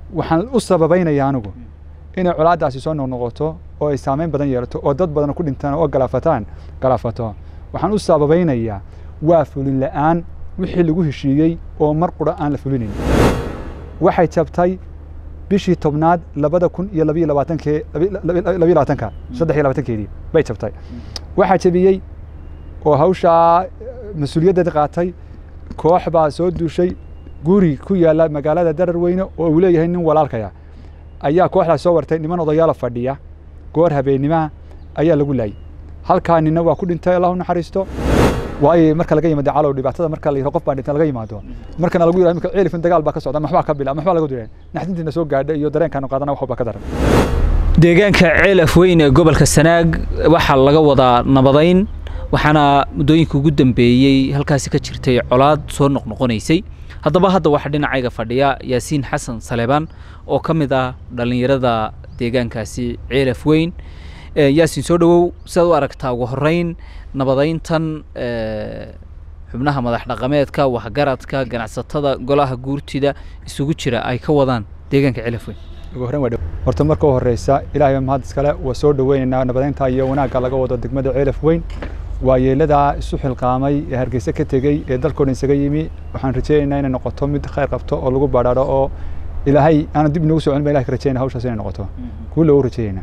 waxaan u sababaynaya anigu inay colaaddaasi soo noqnoqoto oo ay saameyn badan yeelato oo dad badan ku dhintaan oo galaafataan galaafato waxaan u sababaynayaa waa fulin la'aan wixii lagu heshiiyey oo mar qura aan la fulinayn waxay jabtay bishii tobnaad labada kun iyo labiyo labaatankee labiyo labaatanka saddex iyo labaatankeedii bay jabtay waxaa jabiyey oo hawshaa mas-uuliyaddeed qaatay koox baa soo duushay guri ku yaalla magaalada darar weyne oo uu leeyahay nin walaalkaya ayaa kooxdaas soo wartay niman odayaala fadhiya goor habeennimaha ayaa lagu laayay halkaa nina waa ku dhintay allah u naxariisto waayo marka laga yimaado calow dhibaatada marka la yidhaho qof baa dhinta laga yimaado markana lagu yidhaho imika ceelifin dagaal baa ka socda maxbaa ka bila maxbaa laga duray naxdintiina soo gaadha iyo dareenkaanu qaadana wax walba ka daran deegaanka ceelaf weyn ee gobolka sanaag waxaa laga wadaa nabadayn waxaana muddooyinka ugu dambeeyey halkaasi ka jirtay colaad soo noqnoqonaysay haddaba hadda waxaa dhinacayga fadhiya yaasiin xasan saleebaan oo ka mid ah dhallinyarada deegaankaasi ceelaf weyn yaasiin soo dhowow sidaad u aragtaa ugu horreyn nabadayntan xubnaha madax dhaqameedka waxgaradka ganacsatada golaha guurtida isugu jira ay ka wadaan deegaanka ceelaf weyn ugu horreyn waa horta marka u horreysa ilaahay mahad iskale waa soo dhoweynaynaa nabadaynta iyo wanaagga laga wado degmada ceelaf weyn waa yeeladaa isu xilqaamay ee hargeysa ka tegey ee dalkoo dhan isaga yimi waxaan rajeynaynaa inay noqoto mid khayr qabto oo lagu badhaadho oo ilaahay aanu dib inagu soo celin ba ilahay ka rajeynaa hawshaas inay noqoto kuu loogu rajeeyaynaa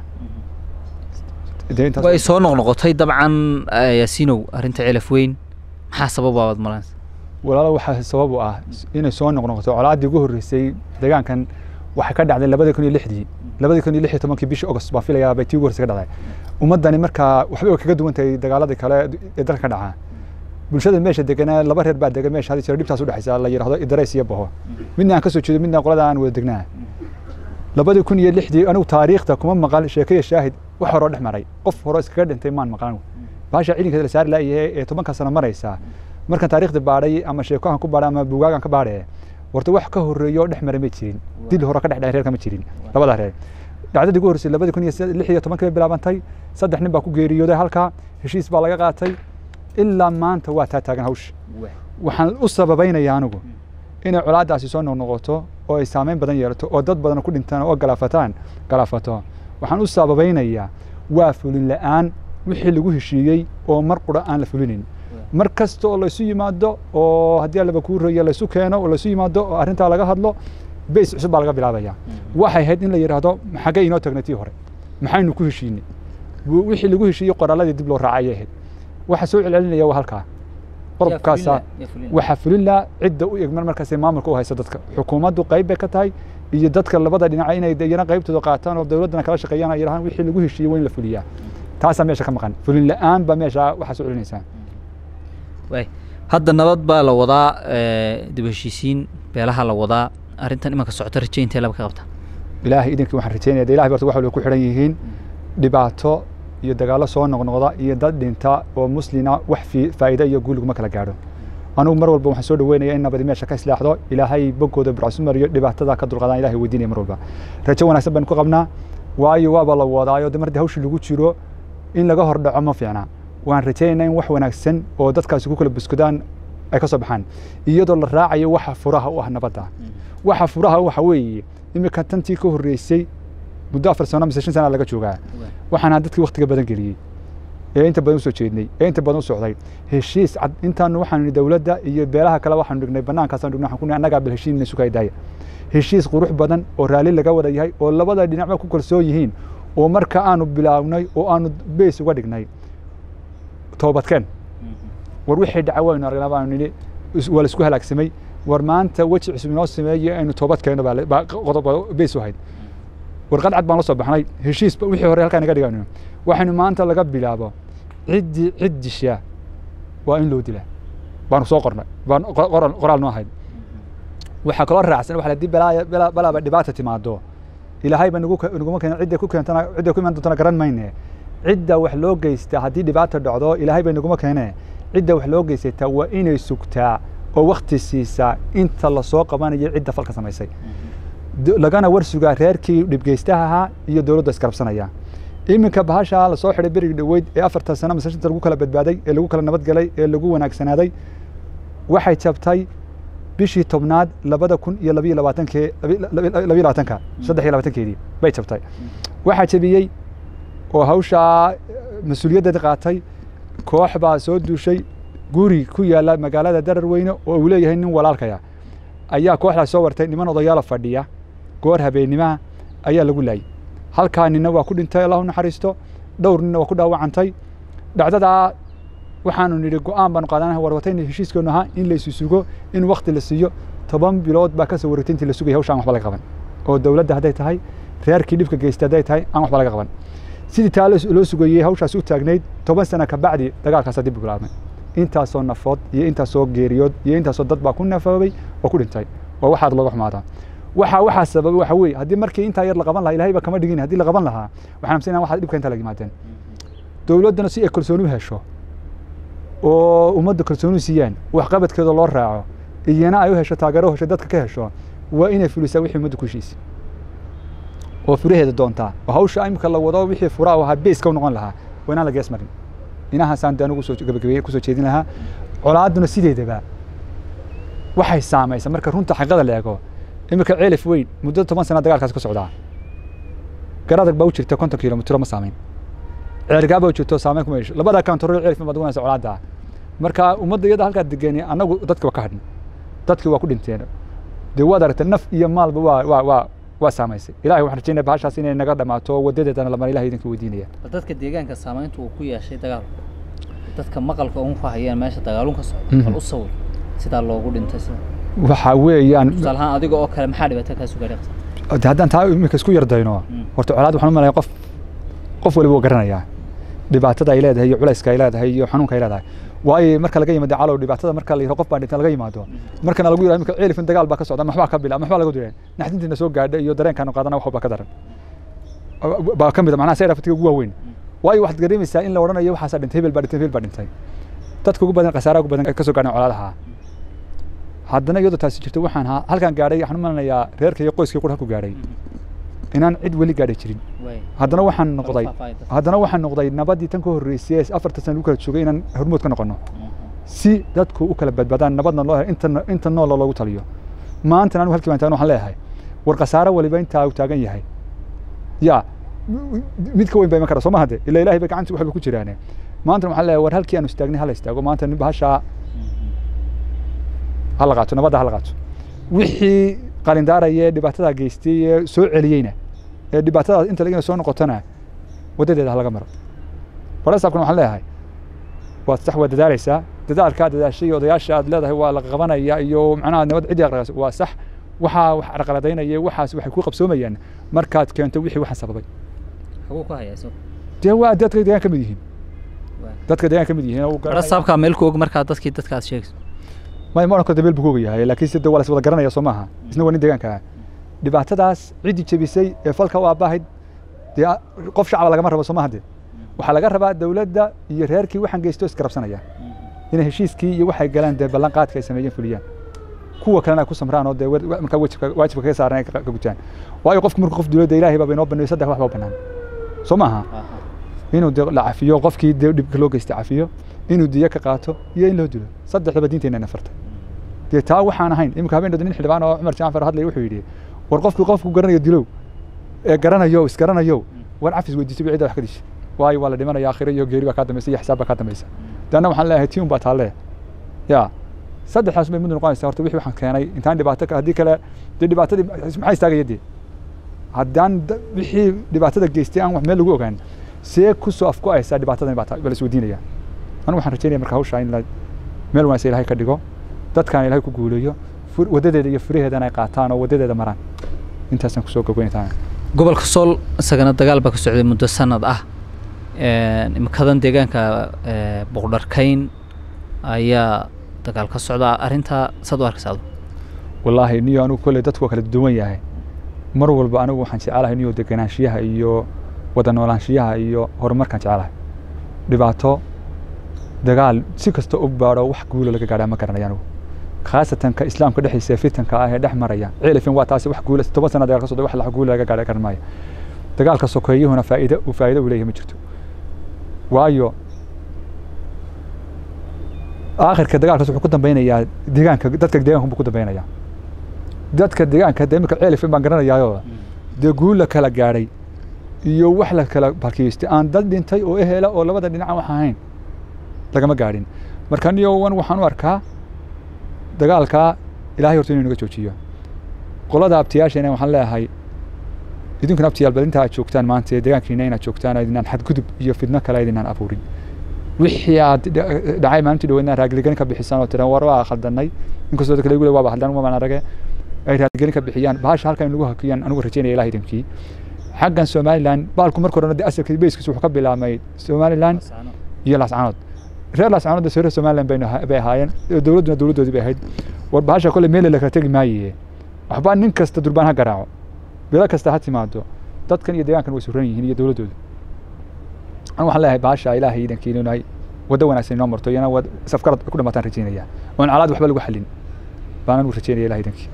way soo noqnoqotay dabcan yaasiinow arrinta ceelaf weyn maxaa sababa baad malanaysa walaalo waxaa sabab u ah inay soo noqnoqoto colaaddii ugu horreysay deegaankan waxay ka dhacday labada kun iyo lixdii labada kun iyo lix iyo tobankii bishii august baan filayaa bay tii ugu horreysay ka dhacday ummaddani markaa waxbay way kaga duwan tahay dagaaladii kale ee dalka ka dhacaa bulshada meesha deganaa laba reer baa degan meesha hadii jira dhibtaas udhexaysa la yidhahdo idarays iyo baho midna aan ka soo jeedo midna qolada aan wada degnaa labadii kun iyo lixdii anigu taariikhda kuma maqal sheekaya shaahid wax horoo dhex maray qof horoo iskaga dhintay maan maqlan baasha ciidanka la saari laayahay ee tobanka sano maraysa markaan taariikhda baadhay ama sheekohan ku baadhay ama buugaagan ka baadhay warta wax ka horreeyo oo dhex maray ma jirin dil hore ka dhex dhacay reerka ma jirin labada reer dhacdadii ugu horreysay labadii kun iyo lix iyo tobankii bay bilaabantay saddex nin baa ku geeriyooday halkaa heshiis baa laga qaatay ilaa maanta waa taa taagan hawsha waxaan u sababaynayaa anigu inay colaaddaasi soo noqnoqoto oo ay saameyn badan yeelato oo dad badan ku dhintaan oo galaafataan galaafato waxaan u sababaynayaa waa fulin la'aan wixii lagu heshiiyey oo mar qura aan la fulinayn mar kasta oo laysu yimaado oo haddii allaba kuu roya laysu keeno oo laysu yimaado oo arrintaa laga hadlo beys cusub baa laga bilaabaya waxay ahayd in la yidhaahdo xaggee inoo tagnay tii hore maxaynu ku heshiinay wixii lagu heshiiyey qoraalladii dib loo raacay ayay ahayd waxa soo celcelinaya waa halkaa qodobkaasa waxaa fulin cidda u egman markaasay maamulka u haysa dadka xukuumaddu qayb bay ka tahay iyo dadka labada dhinaca inay iyana qaybtooda qaataan oo dowladdana kala shaqeeyaan ay yidhahaan wixii lagu heshiiyey waa in la fuliyaa taasaa meesha ka maqan fulin la'aan baa meesha waxaa soo celinaysaa hadda nabad baa la wadaa dib heshiisiin beelaha la wadaa arrintan imanka socota rajayntae laba ka qabta ilaahay idinkii waxaan rajaynaya ilahay barta wax walba ku xidhan yihiin dhibaato iyo dagaallo soo noqnoqda iyo dad dhinta oo muslina wax faa'iida iyo guul laguma kala gaadho anugu mar walba waxaan soo dhaweynaya in nabadi meesha ka islaaxdo ilaahay boggooda burcasu mariyo dhibaatada ka dulqaadaan ilahay weydiinaya mar walba rajo wanaagsan baynu ku qabnaa waayo waaba la wadaayo de mardi hawshii lagu jiro in laga hor dhaco ma fiicna waan rajaynaynaa in wax wanaagsan oo dadkaasi ku kala buskudaan ay ka soo baxaan iyadoo la raacayo waxa furaha u ah nabadda waxa furaha waxa weeye iminka tantii ka horreysay muddo afar sano mise shan sana laga joogaa waxaana dadkii waktiga badan geliyey ee inta badan usoo jeednay ee inta badan u socday heshiis cad intaanu waxaanu dowladda iyo beelaha kale waxaanu dhignay banaankaasaan dhignay waxaan ku nihi annagaa bal heshiin sugay daaya heshiis qurux badan oo raalli laga wada yahay oo labada dhinacba ku kalsoon yihiin oo marka aanu bilaabnay oo aanu beys uga dhignay toobadkeen war wixii dhaca waynu aragnaa baanu nidhi waa la isku halaagsamay war maanta weji cusub inoo sameeye aynu toobad keenno baa qodob beys u ahayd warqad cad baan la soo baxnay heshiis wixii hore halkaa naga dhigayno waxaynu maanta laga bilaabo ciddii cid disha waa in loo dilaa baanu soo qornay baan qoraal noo ahayd waxaa kaloo raacsan waxa haddii balaaba dhibaata timaado ilaahay ba naguma keena cidda ku keentana cidda ku iman doontana garan mayne cidda wax loo geystaa haddii dhibaata dhacdo ilaahay bay naguma keene cidda wax loo geysataa waa inay sugtaa oo wakti siisaa inta lasoo qabanayo cidda falka samaysay lagana war sugaa reerkii dhibgeystaha ahaa iyo dowladda iskarabsanaya iminka bahashaa lasoo xidhay berigi dhoweyd ee afartan sano masashinta lagu kala badbaaday ee lagu kala nabadgelay ee lagu wanaagsanaaday waxay jabtay bishii tobnaad labada kun iyo labiyo labaatankee labiyo labaatanka saddex iyo labaatankeedii bay jabtay waxaa jebiyey oo hawshaa mas-uuliyaddeeda qaatay koox baa soo duushay guri ku yaalla magaalada darar weyne oo uu leeyahay nin walaalkaya ayaa kooxdaas soo wartay niman odayaala fadhiya goor habeennimaha ayaa lagu laayay halkaa ninna waa ku dhintay allah u naxariisto dhowr ninna waa ku dhaawacantay dhacdadaa waxaanu nidhi go'aan baanu qaadanaha warwatayna heshiiskeennu ahaa in laysu sugo in wakti la siiyo toban bilood baa ka soo wareegtay intii la sugaya hawsha aan waxba laga qaban oo dowladda hadday tahay reerkii dhibka geystay hadday tahay aan waxba laga qaban sidii taa loo sugayey hawshaas u taagnayd toban sana ka bacdi dagaalkaasaa dib u bilaabmay intaasoo nafood iyo intaasoo geeriyood iyo intaasoo dad baa ku nafoobay oo ku dhintay oo waxaad looga xumaadaa waxa waxaa sababay waxa weeye haddii markii intaa yar la qaban lahaa ilahay baa kama dhigin haddii la qaban lahaa waxaan amsanayaa waxaad dhibka intaa laga yimaadeen dowladdana si ay kalsooni u hesho oo ummadda kalsooni siiyaan waxqabadkeeda loo raaco iyana ay u hesho taageero hesho dadka ka hesho waa inay fulisaa wixii ummadda ku heshiisay oo furaheeda doontaa oo hawsha imika la wado wixii furaa ahaa beeska u noqon lahaa waa inaan la gees marin inahaasaan de anigu soo gabagabeeye kusoo jeedin lahaa colaadduna sideedaba waxay saamaysa marka runta xaqiiqada la eego imika ceelif weyn muddo toban sana dagaalkaas ka socdaa garadag baa u jirta konton kilomitro ma saamayn ceergaa baa u jirto saamayn kuma yeesho labada kantarool ceelif baad ugunaysa colaadda marka ummadda iyada halkaa degeeni annagu dadka waa ka hadhin dadkii waa ku dhinteen dee waad aragtay naf iyo maalba waa waa waa waa saamaysay ilahay waxaan rajaynaya bahashaas inay naga dhamaato wadadeedana lamar ilahay idinka weydiinaya dadka deegaanka saamaynta uu ku yeeshay dagaalku dadka maqalka un ku hayaan meesha dagaalun ka socdo bal u sawir sidaa loogu dhintay sida waxa weeyaan tusaale ahaan adiga oo kale maxaa dhibaato kaa sugaaray de haddaan taa iminka isku yardayno horta colaad waxaan u malaya qof qof waliba waa garanayaa dhibaatada ay leedahay iyo culayska ay leedahay iyo xanuunka ay leedahay waayo marka laga yimaado calow dhibaatada marka la yidhaho qof baa dhinta laga yimaado markana lagu yidhaho imika ceelifin dagaal baa ka socda maxbaa ka bila maxbaa laga diray naxdintiina soo gaadha iyo dareenkaanu qaadana wax baa ka daran baa ka mid a macnaha sayra fatiga ugu waaweyn waayo waxaad dareemaysaa in la odhanayo waxaasaa dhintay hebel baa dhintay hebel baa dhintay dadka ugu badan khasaaraha ugu badan ka soo gaadhan colaadaha haddana iyadoo taasi jirto waxaan haa halkaan gaadhay waxaan u malanayaa reerka iyo qoyskii qura ku gaadhay inaan cid weli gaadhay jirin haddana waxaan noqday haddana waxaan noqday nabadii tan ka horreysay ee afartan sana lagu kala joogay inaan hormood ka noqono si dadku u kala badbaadaan nabadna loo helo inta inta noola loogu taliyo maantana anigu halkii baan taagan waxaan leeyahay war khasaaro waliba intaa uu taagan yahay ya mid ka weyn baa iman kara soo ma hadde ilaa ilahay ba gacanti waxba ku jiraane maantana waxaan leeyahay war halkii aanu istaagnay hala istaago maanta bahashaa hala qaato nabadda hala qaato wixii qalindaaraya ee dhibaatada geystay ee soo celiyeyna ee dhibaatadaas inta lagina soo noqotona waddadeeda ha laga maro farasaabkuna waxaan leeyahay waad sax waa dadaalaysaa dadaalkaa dadaashay odayaasha aad leedahay waa la qabanaya iyo macnaha nabad ciddii aqraqas waa sax waxaa wax carqaladaynaya waxaas waxay ku qabsoomayaan markaad keento wixii waxaan sababay xaguu ku hayaa isagu dee waa dadka deegaan ka mid yihiin dadka deegaan ka mid yihiin farasaabkaa meel ku og markaa dadkii dadka aad sheegayso ma ma odhan karo dabeel buu ku ogayahay laakiin sida waa la wada garanaya soo maaha isna waa nin deegaanka ah dhibaatadaas ciddii jebisay ee falka u aabbahayd dee qof shacaba lagama rabo soo maaha dee waxaa laga rabaa dowladda iyo reerkii waxaan geysto iskarabsanaya inay heshiiskii iyo waxay galaan dee ballan qaadka ay sameeyeen fuliyaan kuwa kalena ay ku samraan oo dee markaa wajibka waajibka kaga saaran ay ka gutaan waayo qofku markuu qof dowladda ilaahay baa inoo baneeyo saddex wax baa bannaan soo maaha inuu dee la cafiyo qofkii dee dhibka loo geystay cafiyo inuu diyo ka qaato iyo in loo dilo saddexdaba diinteenna nafarta dee taa waxaan ahayn iminka habeen nin xildhibaan oo cumar jaanfar hadlaya wuxuu yidhi war qofku qofku garanayo dilow ee garanayo isgaranayo war cafis weydiiso cidda wax ka disha waayo waa la dhimanaya aakhiro iyo geeri baa kaa dambaysa iyo xisaab baa kaa dambaysa daanna waxaan leeyahay tii un baa taalle ya saddexdaas bay mid noqonaysaa horta wixii waxaan keenay intaan dhibaato haddii kale dee dhibaatadii maxaa istaagaya dee haddaan wixii dhibaatada geystay aan wax meel lagu ogaan see ku soo afku-aysaa dhibaatadan baa baa la isweydiinaya anigu waxaan rajaynaya marka hawshaa in la meel wanaagsan ilahay ka dhigo dadkaan ilahay ku guuleeyo wadadeeda iyo furaheedana ay qaataan oo wadadeeda maraan intaasaan kusoo gogweyntaa gobolka sool isagana dagaal baa ka socday muddo sanad ah imikadan deegaanka boqdharkayn ayaa dagaal ka socda arrintaa saad u arkaysa adu wallaahi niyo anigu kolley dadku waa kala duwan yahay mar walba anigu waxaan jecelahay niyo deganaanshiyaha iyo wada noolaanshiyaha iyo horumarkaan jecelahay dhibaato dagaal si kasta u baadho wax guulo laga gaadhaa ma garanaya anigu khaasatan ka islaamka dhexdiisa ee fitanka ah ee dhex maraya ceelifin waa taasi wax guula toban sana dagaal ka socda wax la guula laga gaadha garan maayo dagaalka sokeeyuhuna faa'iido uu faa'iido u leeyahay ma jirto waayo aakhirka dagaalkaas wuxuu ku dambeynayaa deegaanka dadka deegaanka buu ku dambeynayaa dadka deegaanka dee imika ceelifin baan garanayaayo dee guul la kala gaadhay iyo wax la kala barkiistay aan dad dhintay oo ehela oo labada dhinac wax ahayn lagama gaadhin marka niyo wan waxaan u arkaa dagaalkaa ilaahay horta inuu naga joojiyo qolada abtiyaashana waxaan leeyahay idinkuna abtiyaal bal inta aad joogtaan maanta ee deegaankiina inaad joogtaan idinaan xadgudub iyo fidno kale idinaan abuurin wixii aad dhacay maalintii dhaweydna raagligani ka bixisaan oo tiran war waa khaldanay inkastoo dadka lagu le waaba khaldan wamaan arage ay raagligani ka bixiyaan bahasha halkan inagu hakiyaan anigu rajaynaya ilaah idinkii xaggan somaliland baalku marka horena dee asalka beyskiisa wuxuu ka bilaabmay somaliland iyo laascaanood reer laascaanood reer somaliland bay ahaayeen dowladduna dowladdoodii bay ahayd war bahasha kolle meele la kala tegi maaye waxbaa nin kasta durbaan ha garaaco bilo kasta ha timaado dadkan iyo deegaankan way suran yihiin iyo dowladdoodu anigu waxaan leeyahay bahasha ilaahay iidankiina inay waddo wanaagsan inoo marto iyana wad safkarad ku dhamaataan rajaynaya oon calaad waxba lagu xallin baan anigu rajaynaya ilahay iidankii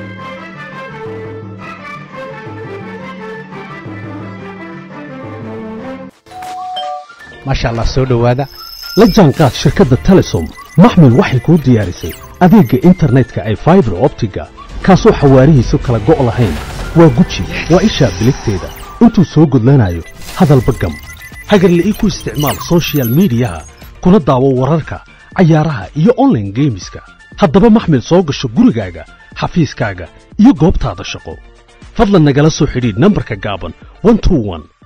maasha allah soo dhowaada la jaanqaad shirkadda telesom maxmil waxay kuu diyaarisay adeegga internetka ay faibar optiga kaasoo xawaarihiisu kala go' lahayn waa guji waa ishaa biligteeda intuu soo gudlanayo hadalba gam hagarle ii ku isticmaal sochial midiyaha kuna daawo wararka cayaaraha iyo onlaine geemiska haddaba maxmil soo gasho gurigaaga xafiiskaaga iyo goobtaada shaqo fadlan nagala soo xidhiidh nambarka gaaban